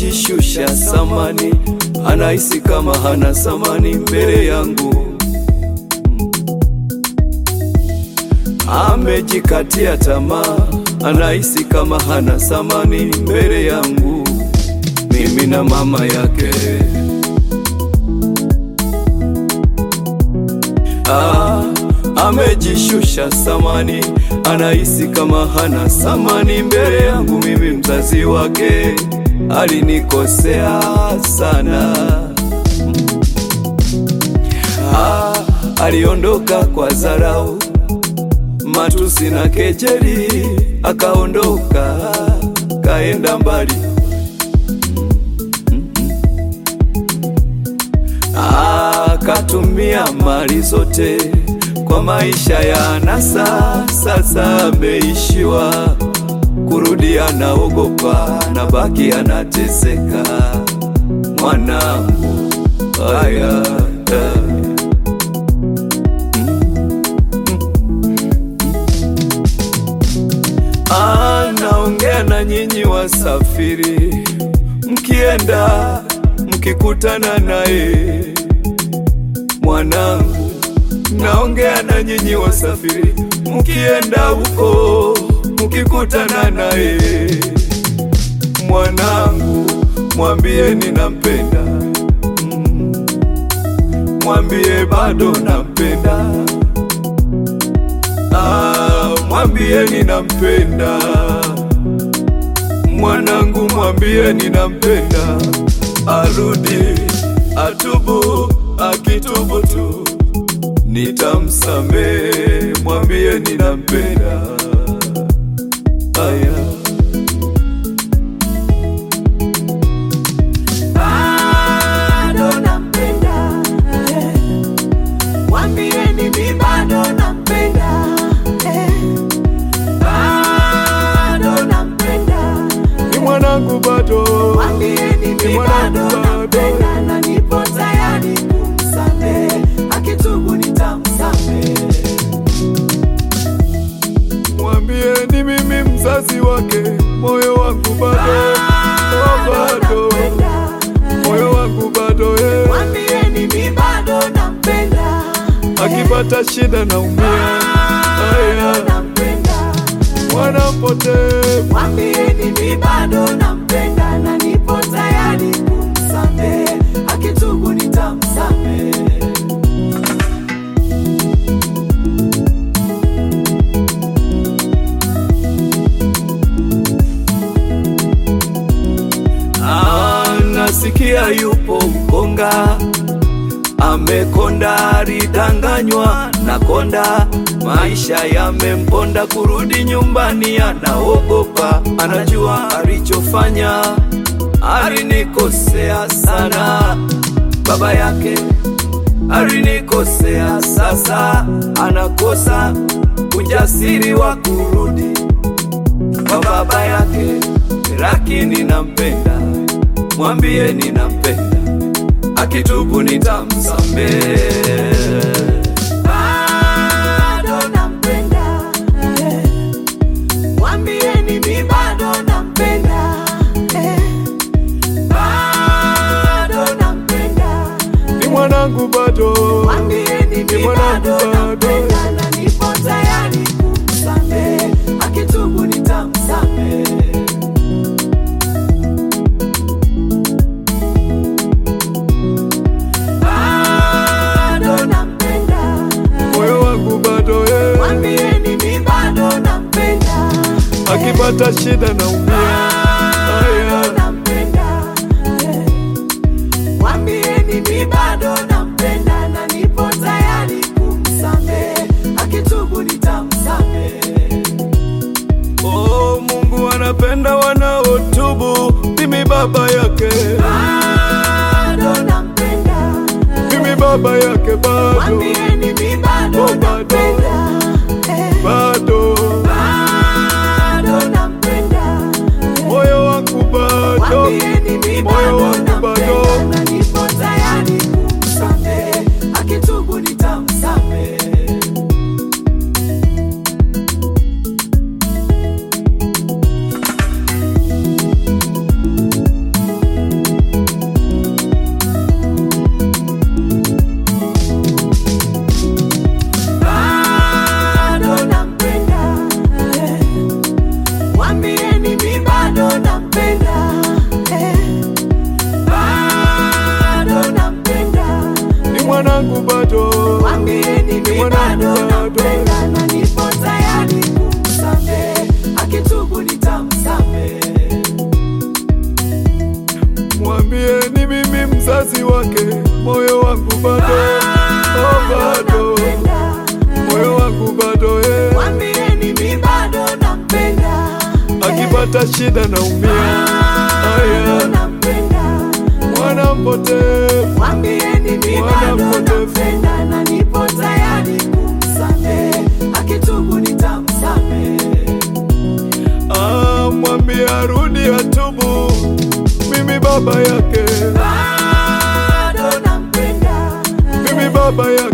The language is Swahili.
amejishusha samani, anahisi kama hana samani mbele yangu. Amejikatia tamaa, anahisi kama hana samani mbele yangu. Mimi na mama yake ah, amejishusha samani, anahisi kama hana samani mbele yangu. Mimi mzazi wake alinikosea sana ah, aliondoka kwa dharau, matusi na kejeli, akaondoka kaenda mbali akatumia mali zote kwa maisha ya anasa. Sasa ameishiwa kurudi, anaogopa na baki anateseka. Mwanangu haya anaongea na nyinyi wasafiri, mkienda mkikutana naye mwanangu, naongea na nyinyi wasafiri, mkienda huko mkikutana naye mwanangu, mwambie ninampenda, mm, mwambie bado nampenda, ah, mwambie ninampenda mwanangu, mwambie ninampenda, arudi atubu akitubu tu nitamsamehe, mwambie ninampenda. Aya, bado nampenda, eh. Mwambieni mi bado nampenda, eh. Bado nampenda, ni mwanangu bado, mwambieni ni mi mwanangu bado bado, nampenda na nipo tayari kumsamehe, akitubu nitamsamehe. mwambie ni mimi mzazi wake, moyo wangu bado, oh, bado, nampenda, eh. moyo wangu bado, eh. Mwambieni mi bado nampenda, eh. akipata shida naumia, Bado aya, nampenda, mwana mpotevu mwambieni mi bado nampenda na nipo tayari kumsamehe, akitubu nitamsamehe. Ah, nasikia yupo mkonga amekonda, alidanganywa na konda, maisha yamemponda, kurudi nyumbani anaogopa, anajua alichofanya, alinikosea sana, baba yake alinikosea, sasa anakosa ujasiri wa kurudi kwa baba yake, lakini nampenda, mwambie ninampenda, akitubu nitamsamehe. Bado nampenda, eh. mwambieni mi bado nampenda, eh. bado nampenda, Ni mwanangu bado, mwambieni ni mi mwanangu bado bado, nampenda na nipo tayari kumsamehe, akitubu nitamsamehe. Bado nampenda, moyo wangu bado, eh. mwambieni mi bado nampenda, akipata shida naumia, bado aya, nampenda, eh. mwambieni mi bado nampenda na nipo tayari kumsamehe, akitubu nitamsamehe. oh, Mungu anapenda wanaotubu, mimi baba yake, Bado nampenda, mimi baba yake bado, mwambieni mi bado Oh, bado. nampenda, eh. bado, bado nampenda, moyo wangu bado, mwambieni mi moyo bado wangu bado. nampenda na nipo tayari kumsamehe, akitubu nitamsamehe. bado bado. nampenda na nipo tayari kumsamehe, akitubu nitamsamehe. Mwambie ni mimi mzazi wake, moyo wangu bado, oh, bado, nampenda. moyo wangu bado eh. Mwambieni mi bado nampenda. Akipata shida naumia, Bado aya, nampenda. mwana mpotevu, Mwambieni mi Mwana bado mpotevu. nampenda na nipo tayari kumsamehe, akitubu nitamsamehe. ah, mwambie arudi atubu, mimi baba yake, Bado nampenda. mimi baba yake